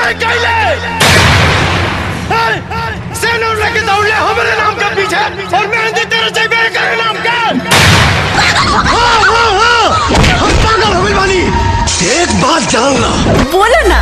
काहे कहले सेनूर लेके दौड़ले हमारे नाम के पीछे और मेहंदी तेरे चाहिए करे नाम का हाँ हाँ हाँ हम पागल हो गए बानी एक बात जानना बोलो ना